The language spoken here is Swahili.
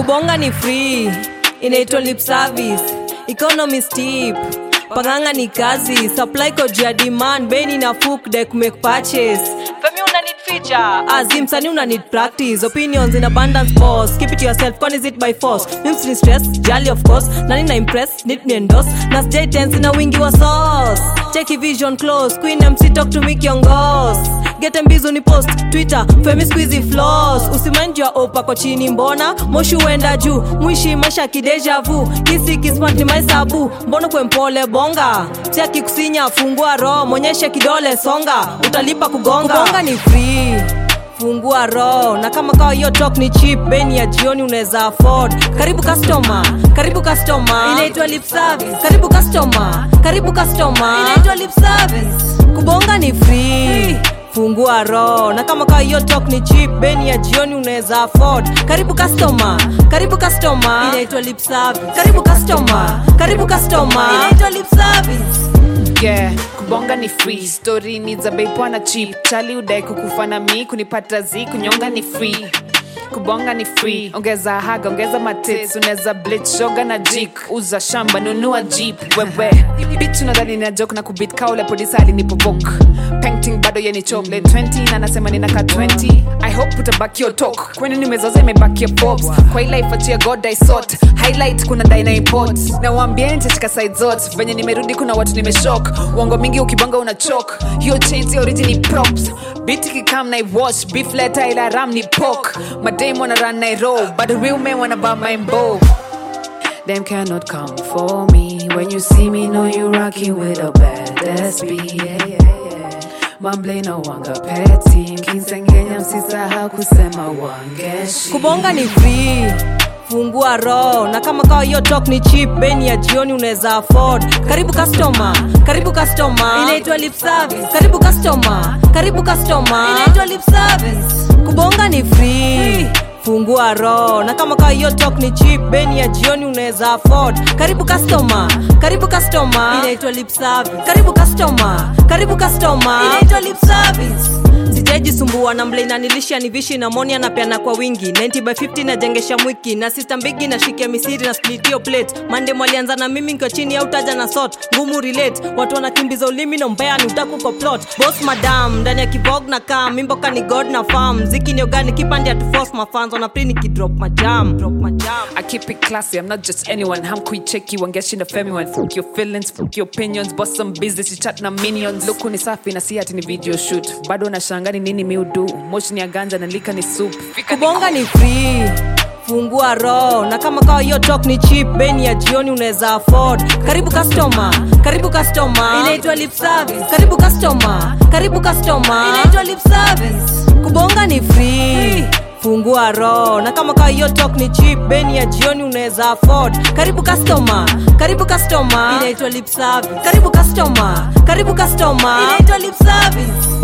kubonga ni free inaitwa lip service economy steep panganga ni kazi supply code ya demand beni na fuk dek make purchase femi una need feature azim sani una need practice opinions in abundance boss keep it to yourself con is it by force mims ni stress jali of course nani na impress need me endorse na sj tense na wingi wa sauce check vision close queen mc talk to me kiongos get mbizo ni post twitter femi squeezy floss usimaindi ya opa kwa chini mbona moshi uenda juu mwishi maisha kideja vu kisi kismat ni maisabu mbona kwe mpole bonga tia kikusinya fungua roho mwonyeshe kidole songa utalipa kugonga kubonga ni free fungua roho na kama kawa hiyo talk ni cheap beni ya jioni unaweza afford karibu customer karibu customer inaitwa lip service karibu customer karibu customer inaitwa lip service kubonga ni free fungua roho na kama kawa hiyo talk ni cheap beni ya jioni unaweza afford karibu customer karibu customer inaitwa lip service karibu customer karibu customer inaitwa lip service yeah kubonga ni free story ni za bei poa na cheap chali udai kukufa na mi kunipata zi kunyonga ni free kubonga ni free ongeza haga ongeza matits unaweza bleach shoga na jik uza shamba nunua jeep wewe bitch unadhani na joke na kubit kaule producer alinipobok painting bado yeni chocolate 20 na nasema ninaka 20 i hope utabaki your talk kwani nimezoza imebaki your pops kwa hii life achia god i sort highlight kuna dina import na waambie nitashika side zote venye nimerudi kuna watu nimeshock uongo mingi ukibonga una chok hiyo chain si origin ni props biti kikam na wash beef letter ila ram ni pork madame wanna run na roll but the real men wanna buy my bow Them cannot come for me. When you see me, know you rocking with a badass beat. Yeah, yeah, yeah. Mamble no wanga petty. Kinsengenya msisahau kusema wangeshi. kubonga ni free fungua roho na kama kawa hiyo talk ni cheap beni ya jioni unaweza afford karibu customer karibu customer inaitwa lip service karibu customer karibu customer inaitwa lip service kubonga ni free fungua roho na kama kawa hiyo talk ni cheap beni ya jioni unaweza afford karibu customer karibu customer inaitwa lip service karibu customer karibu customer inaitwa lip service sijajisumbua na mblena nilisha nivishi na moni anapeana kwa wingi 90 by 50 najengesha mwiki na sista mbigi na shikia misiri na splitio plate mande mwalianza na mimi nkiwa chini au taja na sot ngumu relate watu wanakimbiza ulimi na mbea ni utaku kwa plot boss madam ndani ya kivog na kam mimboka ni god na farm ziki ni ogani kipande ya tufos mafans wanapri nikidrop majam drop majam I keep it classy, I'm not just anyone. I'm quick checky, wangeshi na femi one. Fuck your feelings, fuck your opinions, boss some business, you chat na minions. Look ni safi na si ati ni video shoot. Bado na shangani nini mi udu. Moshi ni ya ganja na lika ni soup. Fika ni kubonga ni free fungua roho na kama kawa hiyo talk ni cheap beni ya jioni unaweza afford karibu customer karibu customer inaitwa lip service karibu customer karibu customer inaitwa lip service kubonga ni free fungua roho na kama kawa hiyo talk ni cheap beni ya jioni unaweza afford karibu customer karibu customer inaitwa lip service karibu customer karibu customer inaitwa lip service